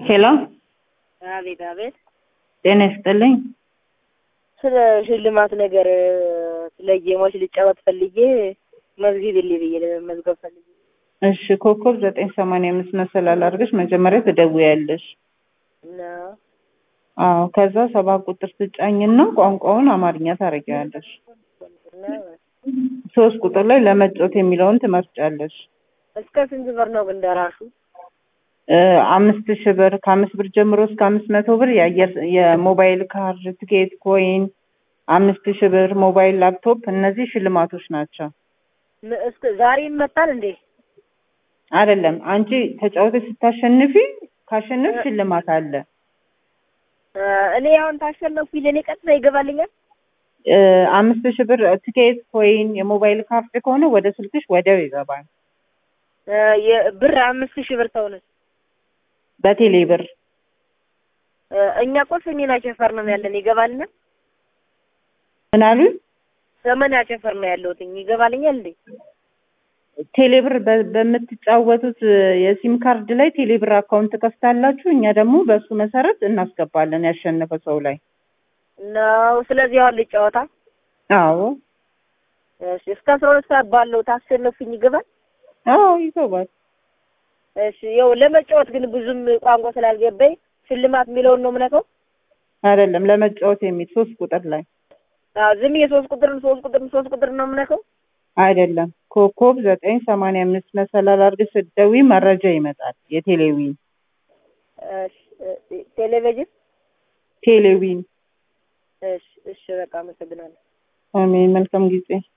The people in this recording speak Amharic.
ሄሎ አቤት አቤት። ጤና ይስጥልኝ። ስለ ሽልማት ነገር ስለ ጌሞች ልጫወት ፈልጌ መዝግቢልኝ ብዬ ለመመዝገብ ፈልጌ። እሺ ኮከብ ዘጠኝ ሰማንያ አምስት መሰላል አድርገሽ መጀመሪያ ትደውያለሽ። እና አዎ ከዛ ሰባት ቁጥር ትጫኝና ቋንቋውን አማርኛ ታደርጊዋለሽ። እና ሶስት ቁጥር ላይ ለመጫወት የሚለውን ትመርጫለሽ። እስከ ስንት ብር ነው ግን ደራሹ? እ አምስት ሺህ ብር ከአምስት ብር ጀምሮ እስከ አምስት መቶ ብር የአየር የሞባይል ካርድ፣ ትኬት፣ ኮይን አምስት ሺህ ብር ሞባይል፣ ላፕቶፕ እነዚህ ሽልማቶች ናቸው። ም- እስከ ዛሬ ይመጣል እንዴ? አይደለም አንቺ ተጫውተሽ ስታሸንፊ ካሸነፍ ሽልማት አለ። እ እኔ አሁን ታሸነፍኩኝ ለእኔ ቀጥታ ይገባልኛል? እ አምስት ሺህ ብር ትኬት፣ ኮይን፣ የሞባይል ካርድ ከሆነ ወደ ስልክሽ ወዲያው ይገባል። እ የብር አምስት ሺህ ብር ተውነ በቴሌ ብር እ እኛ እኮ ሰሜን አቸፈር ነው ያለን ይገባልኛል? ምን አሉኝ? ሰሜን አቸፈር ነው ያለሁትኝ ይገባልኛል እንዴ? ቴሌብር በ- በምትጫወቱት የሲም ካርድ ላይ ቴሌብር አካውንት ከፍታላችሁ፣ እኛ ደግሞ በእሱ መሰረት እናስገባለን ያሸነፈ ሰው ላይ። ነው ስለዚህ አሁን ልጫወታ አዎ እሺ እስከ አስራ ሁለት ሰዓት ባለው ታሸነፉኝ ይገባል? አዎ ይገባል። እሺ ያው ለመጫወት ግን ብዙም ቋንቋ ስላልገባኝ ሽልማት የሚለውን ነው የምነካው። አይደለም ለመጫወት የሚል ሶስት ቁጥር ላይ አዎ ዝም የሶስት ቁጥርን ሶስት ቁጥርን ሶስት ቁጥር ነው የምነካው። አይደለም ኮከብ ዘጠኝ ሰማንያ አምስት መሰላል አድርገሽ ስትደውይ መረጃ ይመጣል። የቴሌዊን እሺ እ- ቴሌቪዥን ቴሌዊን። እሺ እሺ በቃ አመሰግናለሁ። አሜን። መልካም ጊዜ